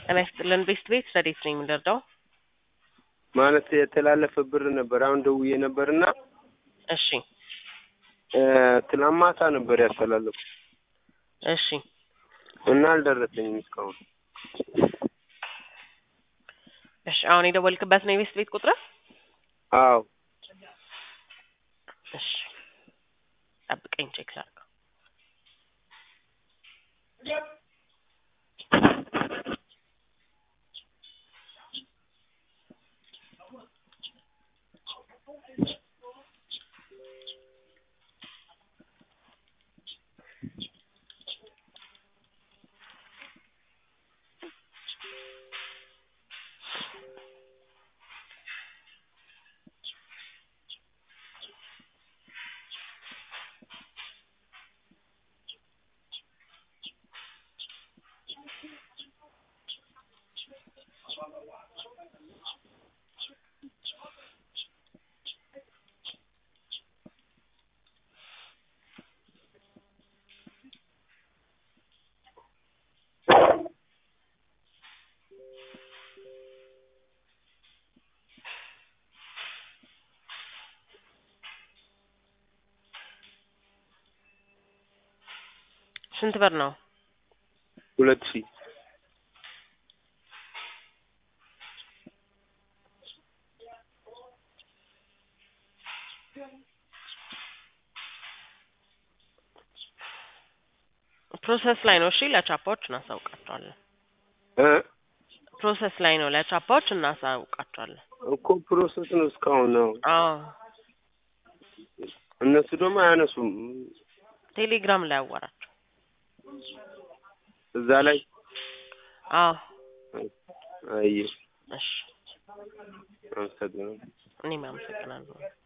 ጤና ይስጥልን ቤስት ቤት ረዴት ነኝ የምንረዳው? ማለት የተላለፈ ብር ነበር። አሁን ደውዬ ነበርና እሺ ትናንት ማታ ነበር ያስተላለፉ እሺ እና አልደረሰኝም እስካሁን። እሺ አሁን የደወልክበት ነው የቤስት ቤት ቁጥር? አዎ እሺ ጠብቀኝ ቼክ ላድርገው። ስንት ብር ነው? ሁለት ሺህ ፕሮሰስ ላይ ነው። እሺ ለቻፓዎች እናሳውቃቸዋለን። እ ፕሮሰስ ላይ ነው። ለቻፓዎች እናሳውቃቸዋለን። እኮ ፕሮሰስ ነው እስካሁን ነው። አዎ እነሱ ደግሞ አያነሱም። ቴሌግራም ላይ አዋራቸው። እዛ ላይ አዎ አይ እሺ አመሰግናለሁ። እኔም አመሰግናለሁ።